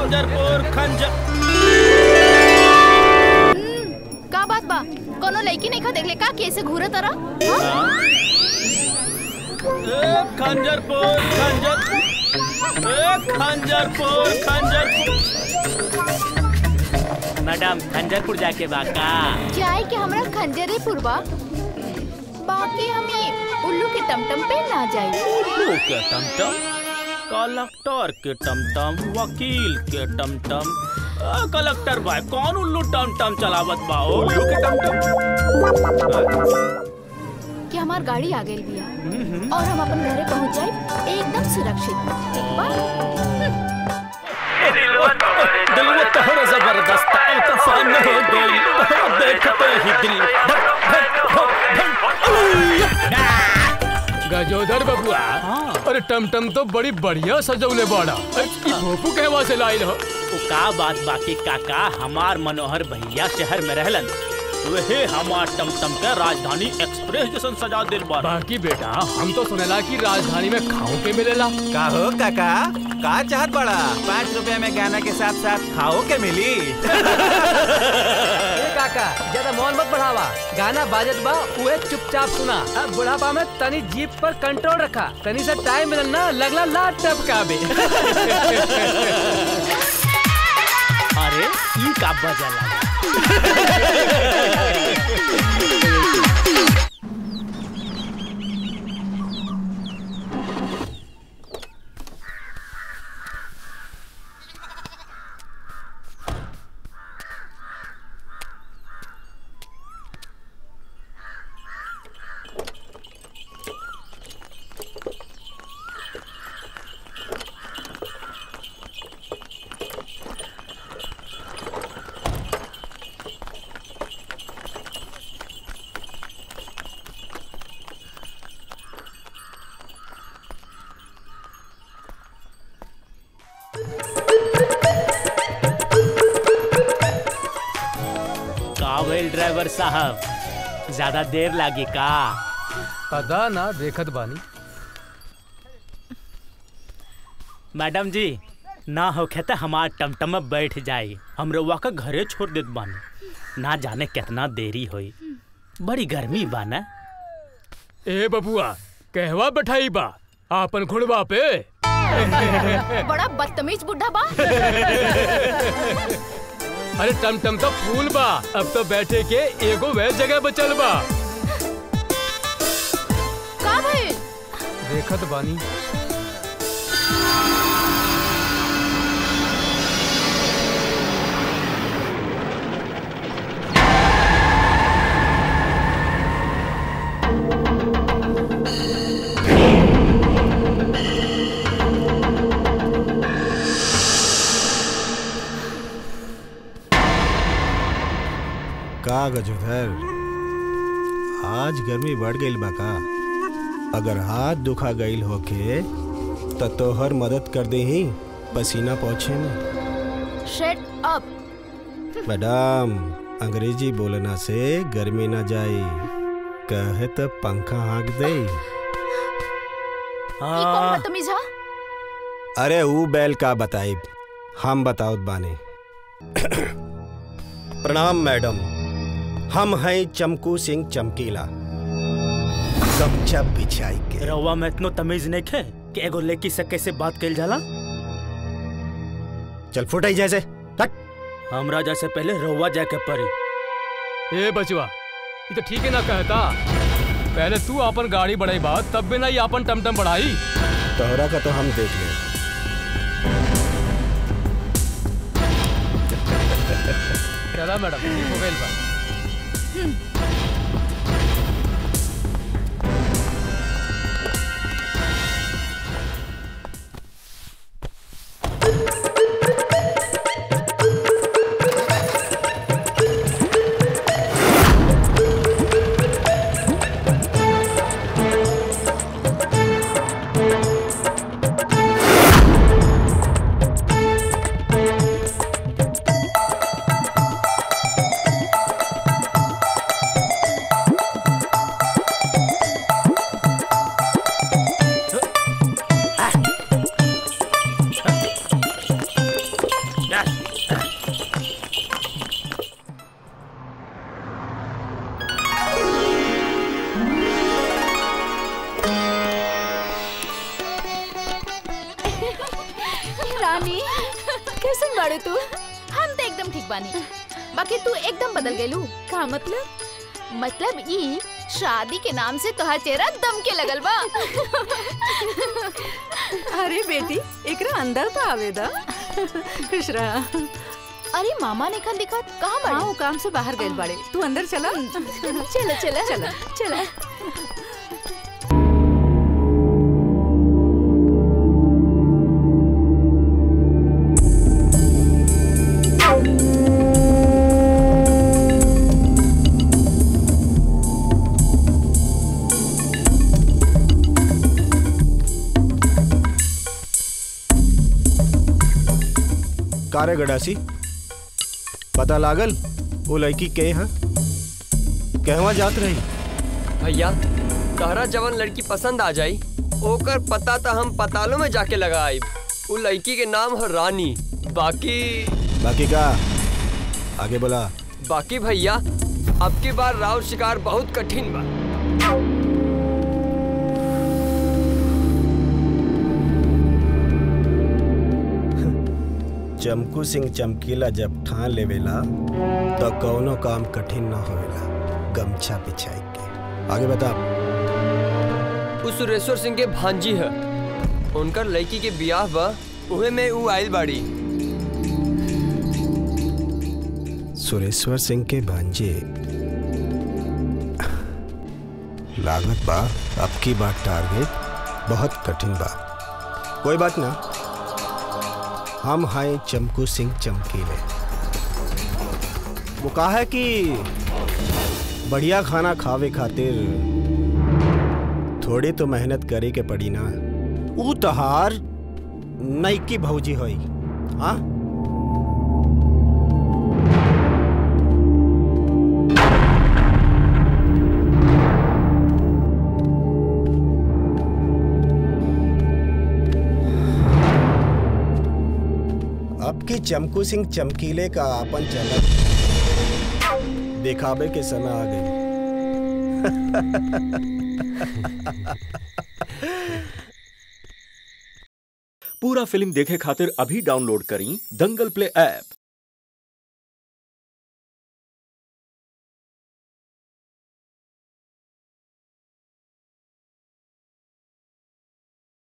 खंजरपुर खंजर का बात बा कोनो लड़की नहीं खा देखले का कैसे घूरे तरह ए, खंजरपुर खंजर ए, खंजरपुर खंजरपुर मैडम खंजरपुर जाके बाका जाए के हमरा खंजरे पुरबा बाकी हमें उल्लू के टमटम पे ना जाए उल्लू के टमटम कलेक्टर के टमटम वकील के टमटम आ, कलेक्टर भाई कौन उल्लू टमटम चलावत बा ओ? उल्लू के कि हमार गाड़ी आ गई बिया और हम अपन घरे पहुंच जाए एकदम सुरक्षित ठीक बा दिलवा तोहरा जबरदस्त अब तूफान हो गई देखते ही दिल धक धक धक धक गजोदर बबुआ अरे टमटम तो बड़ी बढ़िया सजौले बाड़ा अरे ई भोपू कहवा से लाइल हो उ का बात बाकी काका हमार मनोहर भैया शहर में रहलन वहे हमार टमटम के राजधानी एक्सप्रेस जैसन सजा दिल बा बाकी बेटा हम तो सुनेला कि राजधानी में खाओ के मिलेला का हो काका का चाहत बड़ा पाँच रुपया में गाना के साथ साथ खाओ के मिली ए काका ज्यादा मौन मत बढ़ावा गाना बाजत बा उहे चुपचाप सुना अब बुढ़ापा में तनी जीप पर कंट्रोल रखा तनी से टाइम मिलल ना लगला लाट टपकाबे अरे ई का बजा लगा का भइल ड्राइवर साहब ज्यादा देर लागी का पता ना देखत बानी मैडम जी ना होखे त हमार टमटम में बैठ जाई हम रउआ का घरे छोड़ देत बानी ना जाने कितना देरी होई बड़ी गर्मी बा ना ए बबुआ कहवा बैठाई बा आपन घुड़वा पे बड़ा बदतमीज बुढ़ा बा अरे टमटम तो फूल बा अब तो बैठे के एगो वह जगह बचल बा का भइल देखत बानी का गजोधर आज गर्मी बढ़ गईल बा का अगर हाथ दुखा गईल होके त तोहर मदद कर दे ही पसीना पहुँचे में शट अप मैडम अंग्रेजी बोलना से गर्मी ना जाई कहे त पंखा हाँक दे ई कौन बदतमीज हा अरे ऊ बैल का बताइब हम बताओत बाने प्रणाम मैडम हम हैं चमकू सिंह चमकीला गमछा बिछाई के रउआ में इतनो तमीज नहीं खे कि एगो लड़की से कैसे बात कइल जाला चल फुटाई जैसे हट हमरा जैसे पहले रउआ जाके पड़ी ए बचवा ये तो ठीक है ना कहता पहले तू अपन गाड़ी बढ़ाई बा तब भी ना ये अपन टमटम बढ़ाई तोहरा का तो हम देख ले चला मैडम ठीक हो गइल बा रानी कैसन बाड़े तू हम तो एकदम ठीक बानी बाकी तू एकदम बदल गेलू का मतलब मतलब ई शादी के नाम से तोहार चेहरा दम के लगल बा अरे बेटी एकरा अंदर तो आवेदा खुश रहा अरे मामा ने खन दिखा कहाँ हाँ बाड़े वो काम से बाहर गए बाड़े तू अंदर चला चला चला चला चला कारे गडासी पता लागल वो लड़की के हैं कहवा जात रही भैया तहरा जवन लड़की पसंद आ जाई ओकर पता तो हम पतालों में जाके लगा आइब उ लड़की के नाम है रानी बाकी बाकी का आगे बोला बाकी भैया अब की बार राव शिकार बहुत कठिन बा चमकू सिंह चमकीला जब ठान लेवेला तो कौनो काम कठिन न होवेला गमछा बिछाई के आगे बता उ सुरेश्वर सिंह के भांजी है उनकर लड़की के बियाह बा उहे में उ आइल बाड़ी सुरेश्वर सिंह के भांजे लागत बा अब की बात टारगेट बहुत कठिन बा कोई बात ना हम हैं चमकू सिंह चमकीले वो कहा है कि बढ़िया खाना खावे खातिर थोड़ी तो मेहनत करे के पड़ी ना ऊ तहार नईकी भौजी होई हाँ अब की चमकू सिंह चमकीले का आपन चलत दिखावे के समय आ गई पूरा फिल्म देखे खातिर अभी डाउनलोड करी दंगल प्ले ऐप